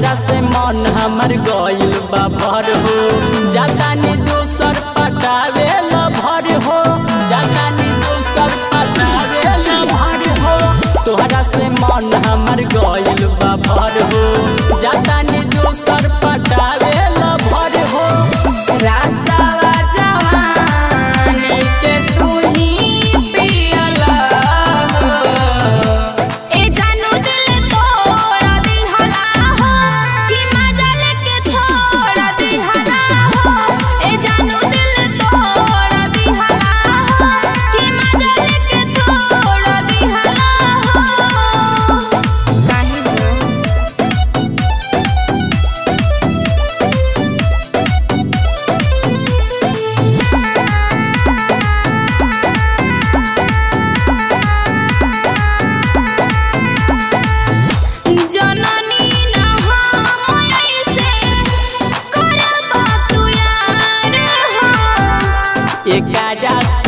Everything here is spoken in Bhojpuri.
तोहरा से मन हमर गइल बा भर हो जातानी दोसर पटावे ल भर हो जातानी दोसर पटावे ल भर हो तोहरा से मन हमर गइल बा भर हो जातानी दोसर पटावे ल भर हो रासवा जवानी के तू ही पियला हो ए जानू दिल तोड़ दिहला हो कि मजल के छोड़ दिहला हो ए जानू दिल तोड़ दिहला हो कि मजल के छोड़ दिहला हो काहे हो जननी न हम ऐसे करबा तू यार हो एकारा